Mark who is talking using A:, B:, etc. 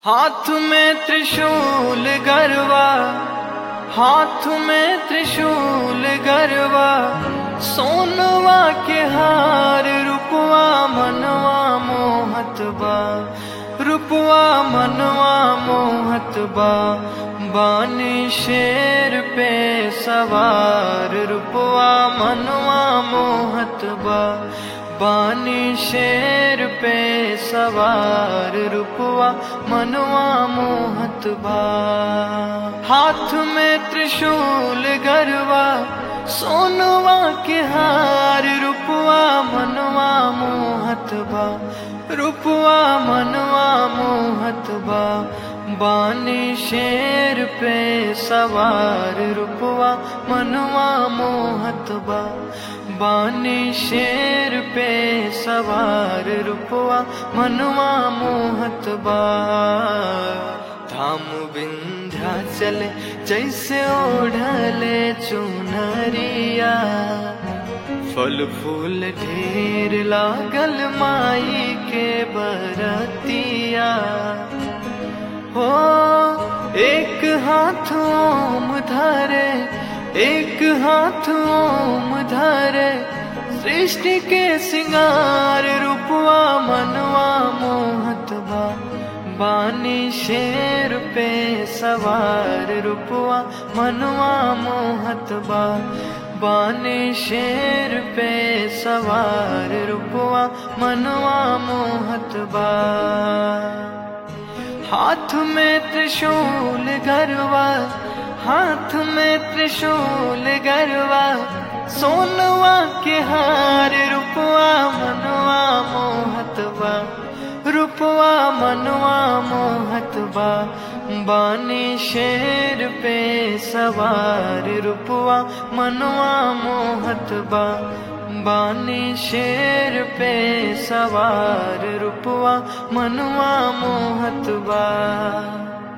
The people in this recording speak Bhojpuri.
A: हाथ में त्रिशूल गरवा हाथ में त्रिशूल गरवा सोनवा के हार रुपवा मनवा मोहत बा रुपवा मनवा मोहत बा बानी शेर पे सवार रुपवा मनवा मोहत बा बानी शेर पे सवार रुपवा मनवा मोहत बा हाथ में त्रिशूल गरवा सोनवा के हार रुपवा मनवा मोहत बा रुपवा मनवा मोहत बा बानी शेर पे सवार रुपवा मनवा मोहत बा बानी शेर पे सवार रुपवा मनवा मोहत बा धाम बिंध्या चले जैसे ओढ़ले चुनरिया फल फूल ढेर लागल माई के बरतिया हो एक हाथ ओम धरे एक हाथ ओम धरे सृष्टि के सिंगार रूपवा मनवा मोहत बा बानी शेर पे सवार रूपवा मनवा मोहत बा बानी शेर पे सवार रूपवा मनवा मोहत बा हाथ में त्रिशूल गरवा हाथ में त्रिशूल गरवा सोनवा के हार रुपवा मनवा मोहतबा रुपवा मनवा मोहतबा बानी शेर पे सवार रुपवा मनवा मोहतबा बानी शेर पे सवार रुपवा मनवा मोहतबा